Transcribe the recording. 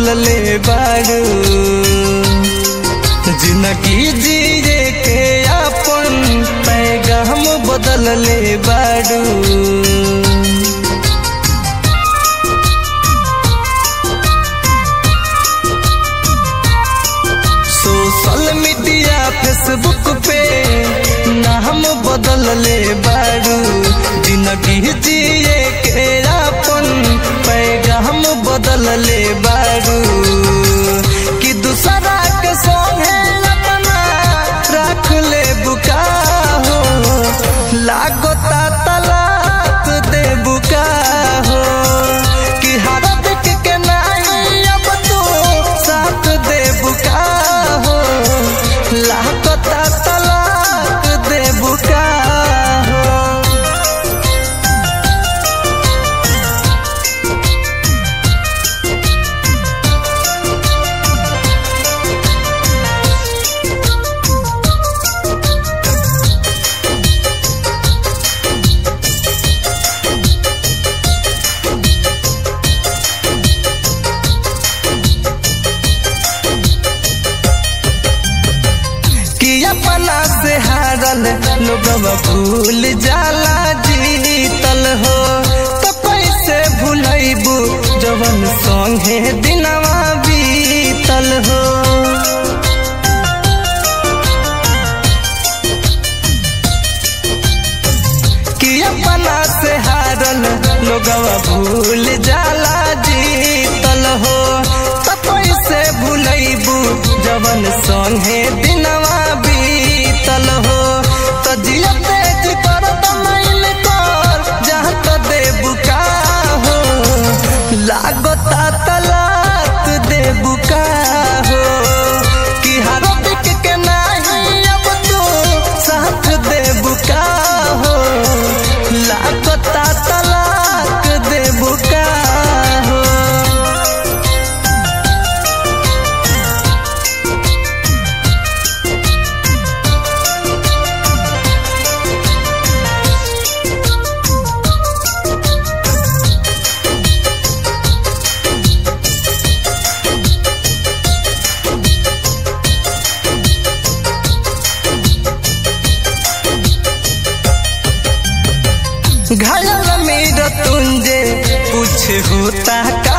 ले बारू जिंदगी जिए के अपन पैगाम बदल ले बारू सोशल मीडिया फेसबुक पे नाम बदल ले बारू जिंदगी जिए के अपन पैगाम बदल ले बारू कि दूसरा के संगे अपना रख ले बुका हो लागता तलाक दे बुका हो कि हर दिक के नहीं अब तो साथ दे बुका हो लागता तलाक दे बुका हो कि अपना से हारल लोगवा भूल जाला जीतल हो तो कैसे भूलैबू जवन संगे दिनवा बीतल हो कि अपना से हारल लोगवा भूल जाला जीतल हो तो कैसे भूलैबू जवन संगे दिनवा बीतल हो तो जिया तेज कर तमाइल कर जहाँ तो देबू का हो लागता तलाक देबू का हो कि हर दिक के नहीं अब तो साथ देबू का हो लागता तलाक देबू का हो घायल मेरा तुंजे कुछ होता का